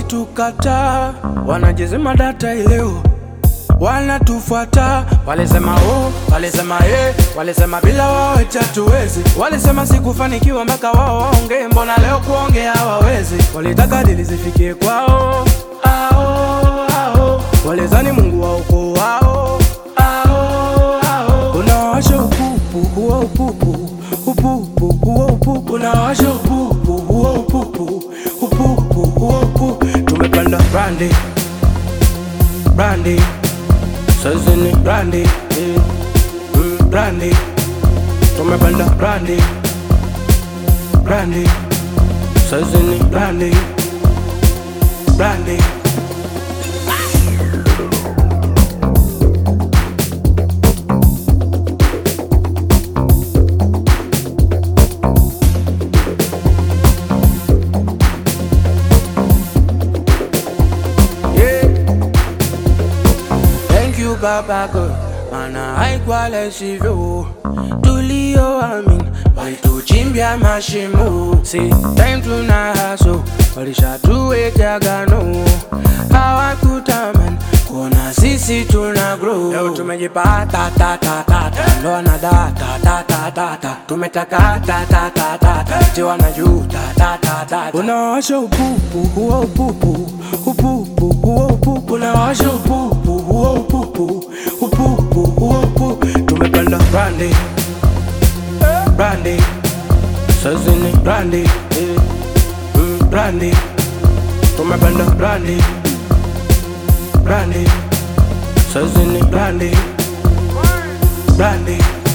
walitukataa, wanajizima data ileo wanatufuata walisema oh, walisema eh, walisema bila wao eti hatuwezi, walisema sikufanikiwa mpaka wao waongee, mbona leo kuongea hawawezi? Walitaka dili zifikie kwao, ao, ao. Walizani Mungu wa ukoo wao, ao, ao. Unawasha upupu huo upupu, upupu huo upupu, unawasha upupu huo upupu, upupu huo upupu. Tumepanda brandi brandi sasa ni brandi eh, mm, brandi tumepanda brandi brandi sasa ni brandi brandi yeah. Thank you Baba God, maana haikuwa lesivyo tulioamini walituchimbia mashimo, si time tuna haso, walishatuweka gano, hawakutamani kuona sisi tuna grow. Leo tumejipata ta ta ta ta, ndo wanadata ta ta ta ta, tumetaka ta ta ta ta ta, eti wanajuta ta ta ta ta. Unawasha upupu huo upupu, upupu huo upupu, unawasha upupu huo upupu, upupu huo upupu. Tumepanda brandi brandi, sasa ni brandi eh, mm, brandi, tumepanda brandi brandi, sasa ni brandi brandi